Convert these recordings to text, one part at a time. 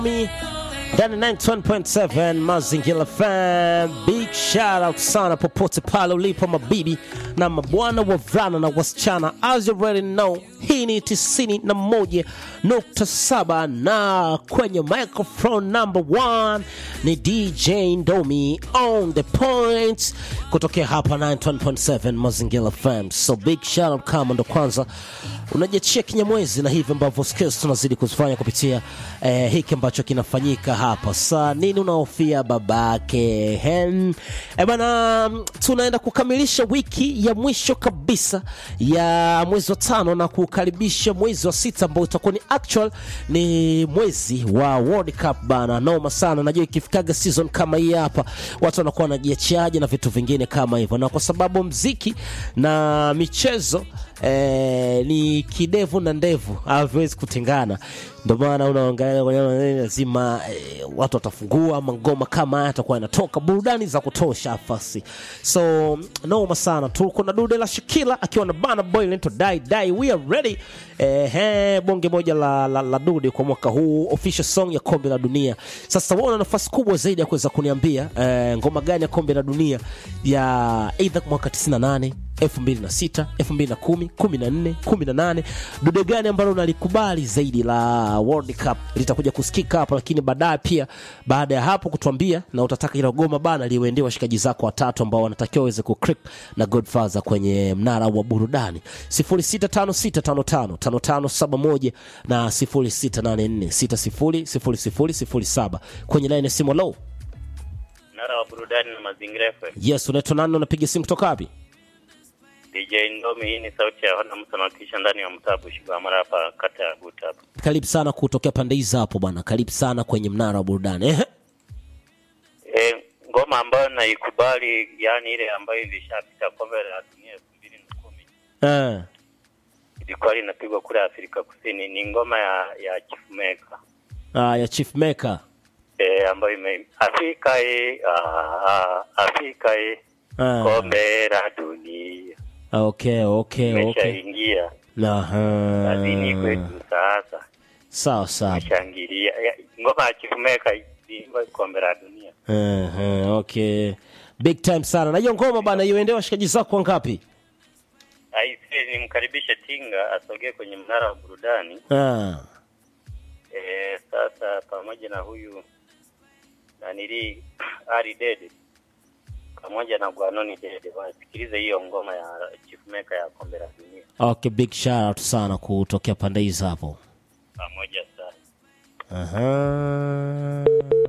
me ndani 91.7 Mazingira FM. Big shout out sana popote pale ulipo mabibi na mabwana wavulana na wasichana, as you already know, hii ni 91.7 na kwenye microphone number one ni DJ Ndomi on the point kutokea hapa 91.7 Mazingira FM. So big shout out kama ndo kwanza unajiachia kinyamwezi na hivi ambavyo skills tunazidi kuzifanya kupitia eh, hiki ambacho kinafanyika hapa sa nini unaofia babake hen eh bana mm, tunaenda kukamilisha wiki ya mwisho kabisa ya mwezi wa tano na kukaribisha mwezi wa sita ambao utakuwa ni actual ni mwezi wa World Cup bana noma sana najua ikifikaga season kama hii hapa watu wanakuwa wanajiachiaje na vitu vingine kama hivyo na kwa sababu mziki na michezo eh, ni kidevu na ndevu haviwezi kutengana ndio maana unaangalia kwenye maneno lazima eh, watu watafungua ama ngoma kama haya atakuwa yanatoka burudani za kutosha fasi so noma sana tuko na dude la shakila akiwa na bana boy lento dai dai we are ready eh, he, bonge moja la, la, la dude kwa mwaka huu official song ya kombe la dunia sasa wewe una nafasi kubwa zaidi ya kuweza kuniambia eh, ngoma gani ya kombe la dunia ya either mwaka 98 2006 2010 14 18 dude gani ambalo unalikubali zaidi la World Cup litakuja kusikika hapa lakini baadaye pia baada ya hapo kutuambia na utataka ilo goma bana liwendee washikaji zako watatu ambao wanatakiwa waweze kuclick na Godfather kwenye mnara wa burudani 0656555571 na 0684600007 kwenye line ya simu low Mnara wa burudani na mazingira FM. yes unaitwa nani unapiga simu kutoka wapi DJ Ndomi, hii ni sauti ya wana mtu anawakilisha ndani ya mtaa Bushigwamara hapa kata ya Guta hapa. karibu sana kutokea pande hizi hapo bwana karibu sana kwenye mnara wa burudani Ehe. E, ngoma ambayo naikubali yani ile ambayo ilishapita kombe la dunia elfu mbili na kumi Eh. ilikuwa linapigwa kule Afrika Kusini, ni ngoma ya ya Chief Meka Ah, ya chief maker e, ambayo ime Afrika e, ah, ah, Afrika e, Ah. kombe la dunia okay okay okay imeshaingia Aha. kazini kwetu sasa, sawa sawa shangilia ngoma ya Chief Meka iliimba kombe la dunia Aha, okay big time sana na hiyo ngoma bana iuendee washikaji zako wangapi Aise, nimkaribishe Tinga asogee kwenye mnara wa burudani. ah. E, sasa pamoja na huyu nanili Ari Dede pamoja na Gwanoni Dede wasikilize hiyo ngoma ya Chief Maker ya kombe la dunia okay big shout out sana kutokea pande hizi hapo pamoja sana. Aha.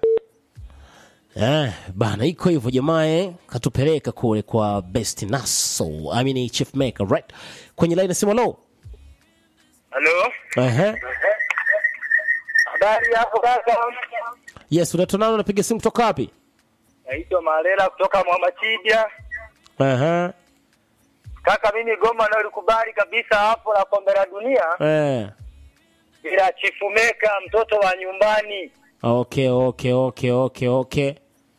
Eh, bana iko hivyo jamaa eh, katupeleka kule kwa best naso I mean chief maker right kwenye line nasema lo Halo, Ehe. habari hapo kaka? yes unaitwa nani unapiga simu kutoka wapi Naitwa Malela kutoka Mwamachibia. Aha. Kaka, mimi goma nalikubali kabisa hapo la kombe la dunia Eh. ila Chief Maker mtoto wa nyumbani. Okay, okay, okay, okay, okay.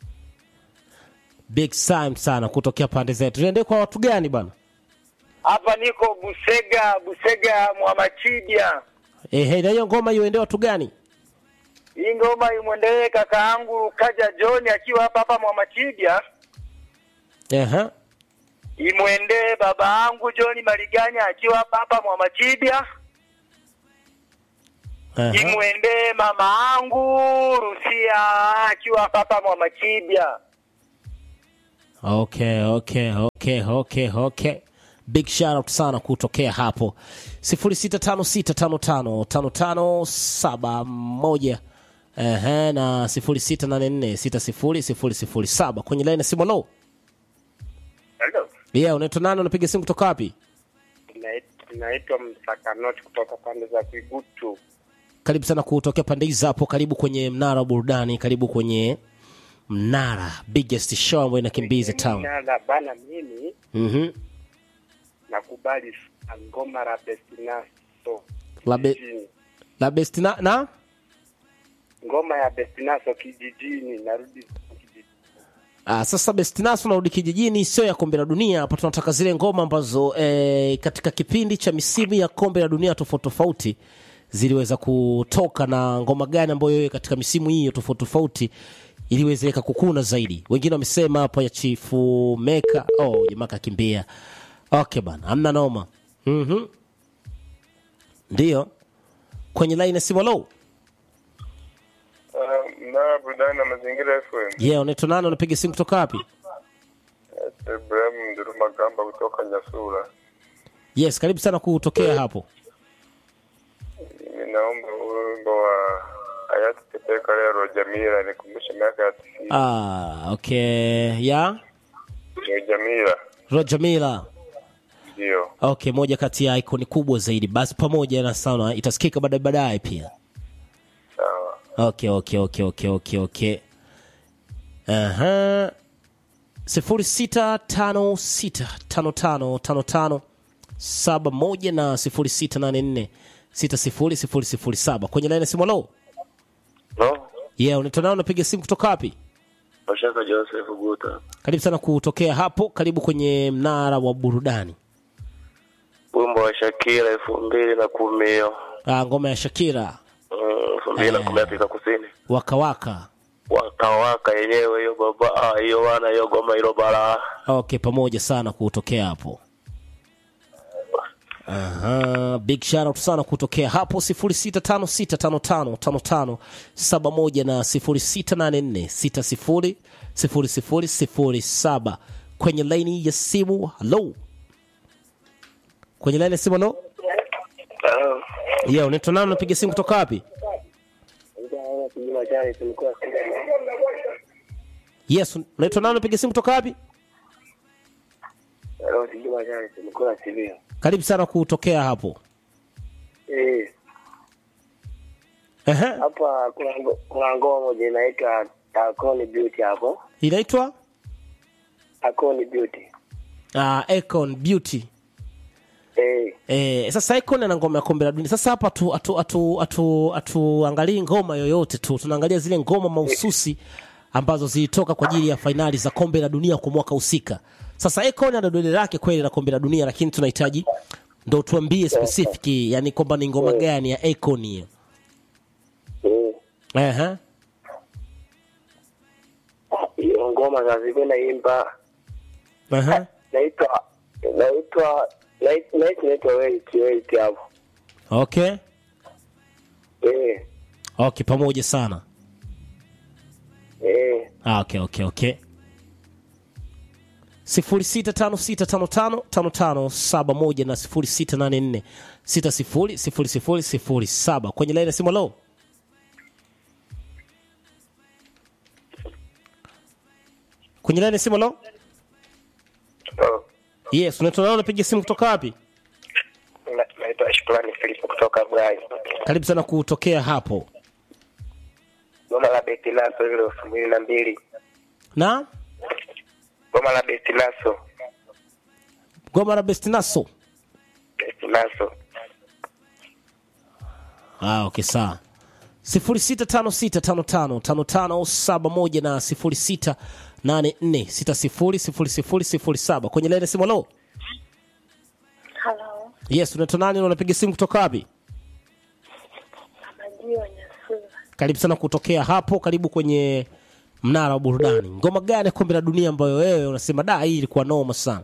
Big time sana kutokea pande zetu. Tuende kwa watu gani bana? Hapa niko Busega, Busega Mwamachibia. Ehe, na hiyo ngoma iende watu gani? Hii ngoma imwendelee kaka yangu Kaja John akiwa hapa hapa Mwamachibia, Ehe. imwendee baba yangu John Maliganya akiwa hapa hapa Mwamachibia, Ehe. imwendee mama yangu Rusia akiwa hapa hapa Mwamachibia. Okay, okay, okay, okay, okay. Big shout out sana kutokea hapo 0656555571 ehe na 0684600007 kwenye line ya simu low. Hello. Yeah, unaitwa nani unapiga simu kutoka wapi? Naitwa Msakanoti kutoka pande za Kigutu. karibu sana kutokea pande hizi hapo karibu kwenye mnara wa burudani karibu kwenye mnara biggest show ambayo inakimbiza town Nada bana, mimi mhm nakubali sana ngoma la Bestinaso la, be, kijijini. la best na, na? ngoma ya Bestinaso kijijini, narudi kijijini. Ah, sasa best naso narudi kijijini sio ya kombe la dunia hapa tunataka zile ngoma ambazo eh, katika kipindi cha misimu ya kombe la dunia tofauti tofauti ziliweza kutoka na ngoma gani ambayo wewe katika misimu hiyo tofauti tofauti iliweza ikakukuna zaidi wengine wamesema hapo ya chifu meka oh jamaa kakimbia okay bana amna noma mhm ndio kwenye line ya simu low na burudani na mazingira FM. yeah unaitwa nani unapiga simu kutoka wapi Ibrahim Nduruma Gamba kutoka Nyasura. yes karibu sana kutokea hapo Mimi naomba wimbo wa hayati Tepeka leo Jamila nikumbushe miaka ya tisini. ah okay ya Ni Jamila roger miller ndio. okay moja kati ya ikoni kubwa zaidi basi pamoja na sana itasikika baadaye baadaye pia Sawa. okay okay okay okay okay okay aha sifuri sita tano sita tano tano tano tano saba moja na sifuri sita nane nne sita sifuri sifuri sifuri saba kwenye laini ya simu lo No. yeah unaitwa nao unapiga simu kutoka wapi Mashaka Joseph Guta. karibu sana kutokea hapo karibu kwenye mnara wa burudani Wimbo wa Shakira elfu mbili na kumi hiyo. ah, ngoma ya shakira Mm, elfu mbili na kumi Afrika Kusini. wakawaka Wakawaka yenyewe hiyo baba ah, hiyo wana hiyo goma hilo bara. okay pamoja sana kutokea hapo Aha, big shout out sana kutokea hapo 0656555571 na 0684600007 kwenye laini ya simu hello kwenye laini ya simu hello yeah unaitwa nani unapiga simu kutoka wapi yes unaitwa nani unapiga simu kutoka wapi karibu sana kutokea hapo Eh, Ehe, hapa kuna ngo- kuna ngoma moja inaitwa Akoni Beauty hapo. inaitwa Akoni Beauty. uh, Econ Beauty Eh, Eh, sasa Icon ana ngoma ya kombe la dunia. Sasa hapa tu atu atu atu atuangalie ngoma yoyote tu. Tunaangalia zile ngoma mahususi ambazo zilitoka kwa ajili ya fainali za kombe la dunia kwa mwaka husika. Sasa Icon ana dole lake kweli la kombe la dunia lakini tunahitaji ndo tuambie specific yani kwamba ni ngoma gani ya Icon hiyo. eh. Ehe. Hiyo ngoma sasa ziko naimba Ehe. naitwa naitwa nait- nait- naitwa wait wait hapo. Okay. Eh, Okay, pamoja sana. eh. Ah, okay, okay, okay. sifuri sita tano sita tano tano tano tano saba moja na sifuri sita nane nne sita sifuri sifuri sifuri sifuri saba kwenye laini ya simu lo kwenye laini ya simu lo Oh. yes unaitwa nao unapiga simu kutoka wapi Na- Naitwa Shukrani Philip kutoka Brai. karibu sana kutokea hapo Goma la Beti Laso ile elfu mbili na mbili. na Goma la Beti Laso. goma la bestinaso Beti Laso. Ah, okay, sawa. sifuri sita tano sita tano tano tano tano saba moja na sifuri sita nane nne sita sifuri sifuri sifuri sifuri saba kwenye laini ya simu. Halo, Halo, yes, unaitwa nani na unapiga simu kutoka wapi? Amajio Nyasura. Karibu sana kutokea hapo, karibu kwenye mnara wa burudani. Ngoma gani ya kombe la dunia ambayo wewe unasema da, hii ilikuwa noma sana?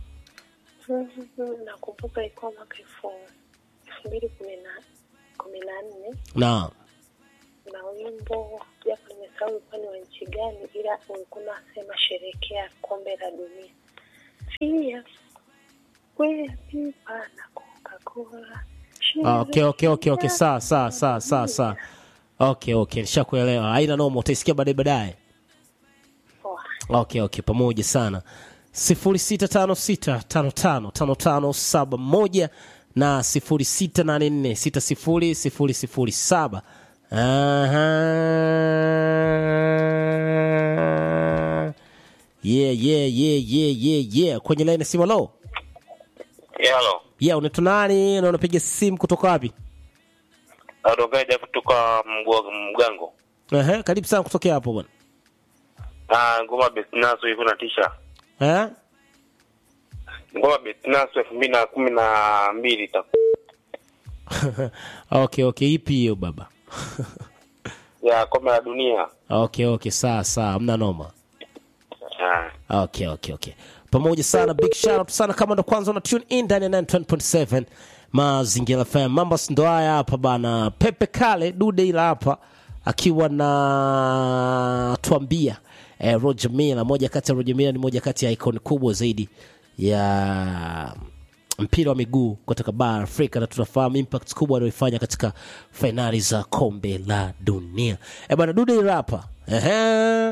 Nakumbuka ilikuwa mwaka elfu elfu mbili kumi na kumi na nne Na na wimbo japo nimesahau ulikuwa ni wa nchi gani, ila ulikuwa unasema sherekea kombe la dunia. Pia kwea pipa na Coca-Cola. ah, okay, okay, okay, okay, sawa sawa sawa sawa sawa. Okay, okay, nishakuelewa. Haina noma, utaisikia baadaye baadaye. Poa. okay okay pamoja sana sifuri sita tano sita tano tano tano tano saba moja na sifuri sita nane nne sita sifuri sifuri sifuri saba Aha. yeah yeah yeah yeah yeah yeah kwenye laini ya simu lo Halo. yeah unaitwa nani na unapiga simu kutoka wapi Adogaja kutoka Mgwa- Mgango. Ehe, karibu sana kutokea hapo bwana Ah, ngoma Bestinaso iko na tisha. Eh? Ngoma Bestinaso elfu mbili na kumi na mbili itakuwa okay okay ipi hiyo baba ya kombe la dunia. okay okay sawa sawa hamna noma Ah. okay okay okay pamoja sana big shout out sana kama ndo kwanza una tune in ndani ya 920.7 mazingira fm mambo si ndo haya hapa bana pepe kale dude ila hapa akiwa na tuambia eh, roger mila moja kati ya roger mila ni moja kati ya icon kubwa zaidi ya mpira wa miguu kutoka bara afrika na tunafahamu impact kubwa anayoifanya katika fainali za kombe la dunia e bana dude ila hapa Ehe.